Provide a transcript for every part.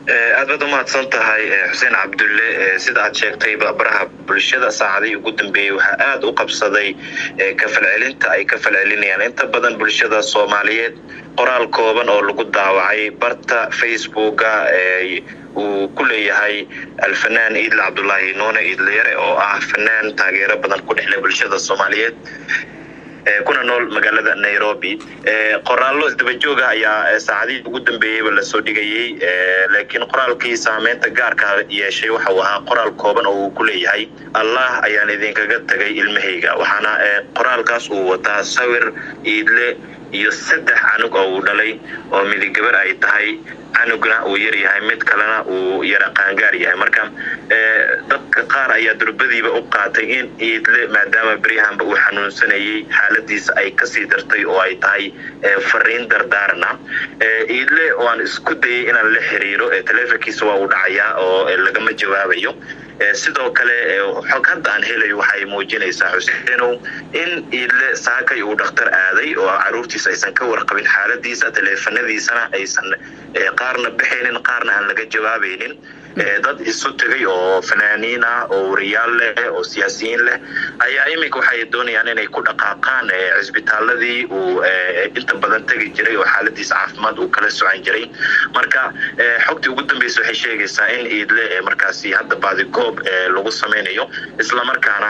aad baad umahadsan tahay xuseen cabdulle sida aad sheegtay baraha bulshada saacadihii ugu dambeeyey waxaa aada u qabsaday ka falcelinta ay ka falcelinayaan inta badan bulshada soomaaliyeed qoraal kooban oo lagu daawacay barta facebooka uu ku leeyahay alfanaan iidle cabdulaahi nuune iidleyare oo ah fanaan taageero badan ku dhexle bulshada soomaaliyeed kuna nool magaalada nairobi qoraallo isdabajooga ayaa saacadihii ugu dambeeyeyba lasoo dhigayey laakiin qoraalkii saameynta gaarka yeeshay waxa uu ahaa qoraal kooban oo uu ku leeyahay allah ayaan idinkaga tagay ilmahayga waxaana qoraalkaas uu wataa sawir iidle iyo saddex canug oo uu dhalay oo midigabar ay tahay canugna uu yar yahay mid kalena uu yara qaangaar yahay marka dadka qaar ayaa durbadiiba u qaatay in iidle maadaama beryahanba uu xanuunsanayey xaaladiisa ay kasii dartay oo ay tahay fariin dardaarana iidle waan isku dayay inaan la xiriiro telefonkiisa waa uu dhacayaa oo lagama jawaabayo sidoo kale xog hadda aan helayo waxay muujinaysaa xuseenow in iidle saakay uu dhakhtar aaday oo caruurtiisa aysan ka warqabin xaaladiisa taleefanadiisana aysan qaarna baxaynin qaarna aan laga jawaabaynin dad isu tegay oo fanaaniin ah oo wariyaal leh oo siyaasiyiin leh ayaa iminka waxay doonayaan inay ku dhaqaaqaan cisbitaaladii uu inta badan tegi jiray oo xaaladiisa caafimaad uu kala socan jiray marka xogtii ugu dambeysa waxay sheegaysaa in iidle markaasi hadda baadigoob lagu samaynayo islamarkaana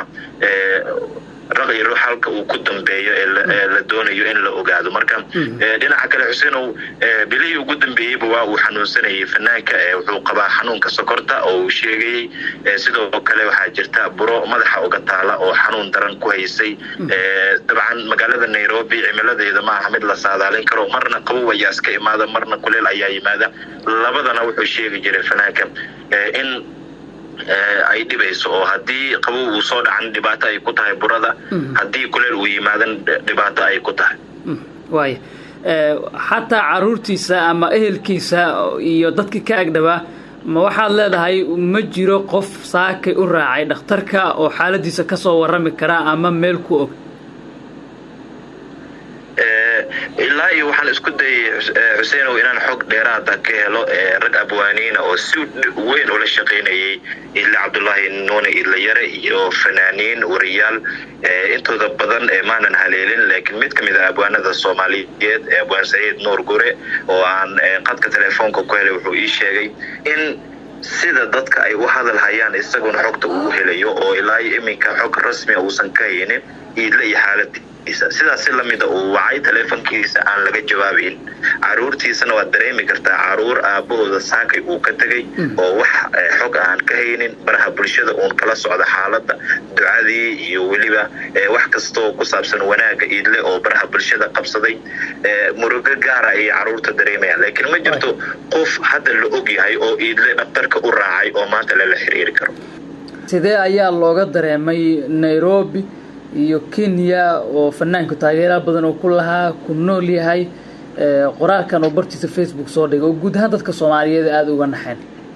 raqi ruux halka uu ku dambeeyo ee la doonayo in la ogaado marka dhinaca kale xuseenow bilihii ugu dambeeyeyba waa uu xanuunsanayay fanaanka wuxuu qabaa xanuunka sokorta oo uu sheegayey sidoo kale waxaa jirta buro madaxa uga taala oo xanuun daran ku haysay dabcan magaalada nairobi cimiladeeda ma aha mid la saadaalin karo marna qabow ayaa iska imaada marna kuleel ayaa yimaada labadana wuxuu sheegi jiray fanaanka in ay dhibayso oo haddii qabow uu soo dhacan dhibaato ay ku tahay burada haddii kuleel uu yimaadan dhibaato ay ku tahay waaya xataa caruurtiisa ama ehelkiisa iyo dadkii ka agdhabaa ma waxaad leedahay ma jiro qof saakay u raacay dhakhtarka oo xaaladiisa ka soo warrami karaa ama meel ku og ilaa iyo waxaan isku dayay xuseenow inaan xog dheeraada ka helo rag abwaaniina oo si weyn ula shaqaynayay idle cabdulaahi nuune idlayare iyo fanaaniin wariyaal intooda badan maanan haleelin laakiin mid ka mid a abwaanada soomaaliyeed abwaan saciid nuur gure oo aan qadka telefoonka ku helay wuxuu ii sheegay in sida dadka ay u hadal hayaan isaguna xogta uu helayo oo ilaa iyo iminka xog rasmia uusan ka haynin iidle iyo xaaladii sidaas si lamida uu wacay teleefonkiisa aan laga jawaabayn caruurtiisana waad dareemi kartaa caruur aabahooda saakay uu ka tegay oo wax xog aan ka haynin baraha bulshada uun kala socda xaaladda ducadii iyo weliba wax kastoo ku saabsan wanaagga iidle oo baraha bulshada qabsaday murugo gaara ayay caruurta dareemayaan laakiin ma jirto qof hadda la og yahay oo iidle dhaktarka u raacay oo maanta lala xiriiri karo sidee ayaa looga dareemay nairobi iyo kenya oo fanaanku taageeraal badan oo ku lahaa ku nool yahay qoraalkan oo bartiisa facebook soo dhigay oo guud ahaan dadka soomaaliyeed aada uga naxeen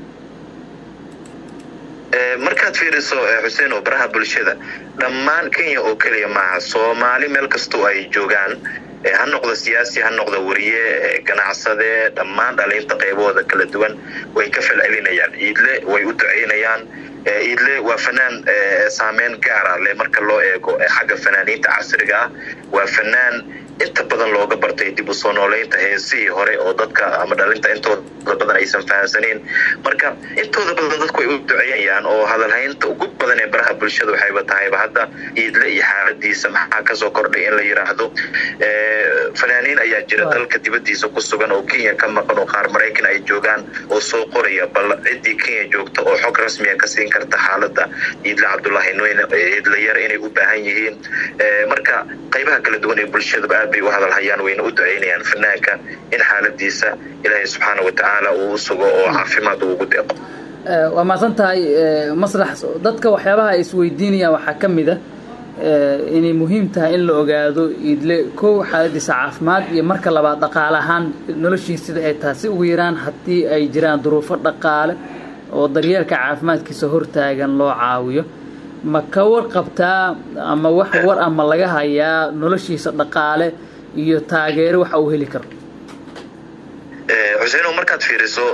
markaad fiiriso xuseen oo baraha bulshada dhammaan kenya oo keliya maaha soomaali meel kastoo ay joogaan ha noqdo siyaasi ha noqdo wariye ganacsade dhammaan dhaliinta qaybahooda kala duwan way ka falcelinayaan iidle way u ducaynayaan iidle waa fanaan saameyn gaara leh marka loo eego xagga fanaaniinta casriga ah waa fanaan inta badan looga bartay dib u soo nooleynta heesihii hore oo dadka ama dhalinta intooda badan aysan fahamsanayn marka intooda badan dadku ay u duceeyayaan oo hadalhaynta ugu badan ee baraha bulshada waxayba tahayba hadda iidle iyo xaaladiisa maxaa kasoo kordhay in la yiraahdo fanaaniin ayaa jira dalka dibadiisa ku sugan oo kenya ka maqan oo qaar maraykan ay joogaan oo soo qoraya bal ciddii kenya joogta oo xog rasmiya ka siin karta xaaladda iidle cabdulaahi nweyne iidlayar inay u baahan yihiin marka qaybaha kala duwan ee bulshadaba aad bay u hadalhayaan wayna u ducaynayaan fanaanka in xaaladiisa ilaahay subxaana watacaala uu u sugo oo caafimaad uu ugu deeqo waa mahadsan tahay maslax dadka waxyaabaha ay isweydiinayaan waxaa ka mid a inay muhiim tahay in la ogaado iidle kow xaaladiisa caafimaad iyo marka labaad dhaqaale ahaan noloshiisa sida ay tahay si ugu yaraan haddii ay jiraan duruufo dhaqaale oo daryeelka caafimaadkiisa hortaagan loo caawiyo ma ka warqabtaa ama wax war ama laga hayaa noloshiisa dhaqaale iyo taageero waxa uu heli karo xuseeno markaad fiiriso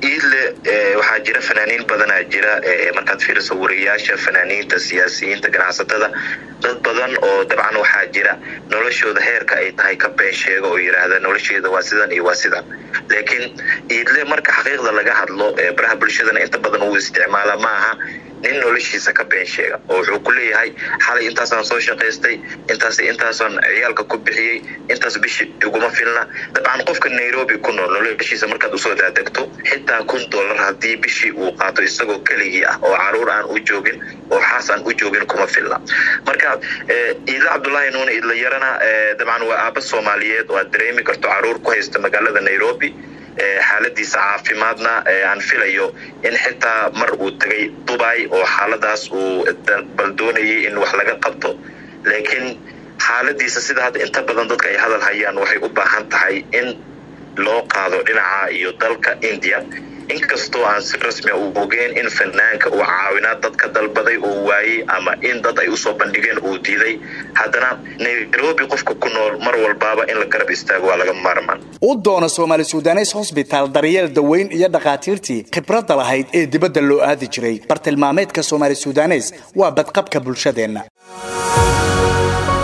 iidle waxaa jira fanaaniin badanaa jira markaad fiiriso wariyaasha fanaaniinta siyaasiyiinta ganacsatada dad badan oo dabcan waxaa jira noloshooda heerka ay tahay ka been sheega oo yidhaahda nolosheeda waa sidan iyo waa sidan laakiin iidle marka xaqiiqda laga hadlo baraha bulshadana inta badan uu isticmaala ma aha nin noloshiisa ka been sheega oo wuxuu ku leeyahay xalay intaasaan soo shaqaystay intaas intaasaan ciyaalka ku bixiyey intaas bishi iguma filna dabcan qofka nairobi ku nool noloshiisa markaad usoo daadegto xitaa kun dollar haddii bishii uu qaato isagoo keligii ah oo caruur aan u joogin oo xaas aan u joogin kuma filna marka iidla cabdullaahi nuune idlayarana dabcan waa aaba soomaaliyeed oo aad dareemi karto caruur ku haysta magaalada nairobi xaaladiisa caafimaadna aan filayo in xitaa mar uu tegay dubai oo xaaladaas uu bal doonayay in wax laga qabto laakiin xaaladiisa sida hadda inta badan dadka ay hadal hayaan waxay u baahan tahay in loo qaado dhinaca iyo dalka india inkastoo aan si rasmia u ogeen in fanaanka uu caawinaad dadka dalbaday oo waayey ama in dad ay usoo bandhigeen uu diiday haddana nairobi qofka ku nool mar walbaaba in la garab istaago waa laga maarmaan u doono soomaali sudanes hosbitaal daryeel daweyn iyo dhakhaatiirtii khibradda lahayd ee dibadda loo aadi jiray bartilmaameedka soomaali sudanes waa badqabka bulshadeenna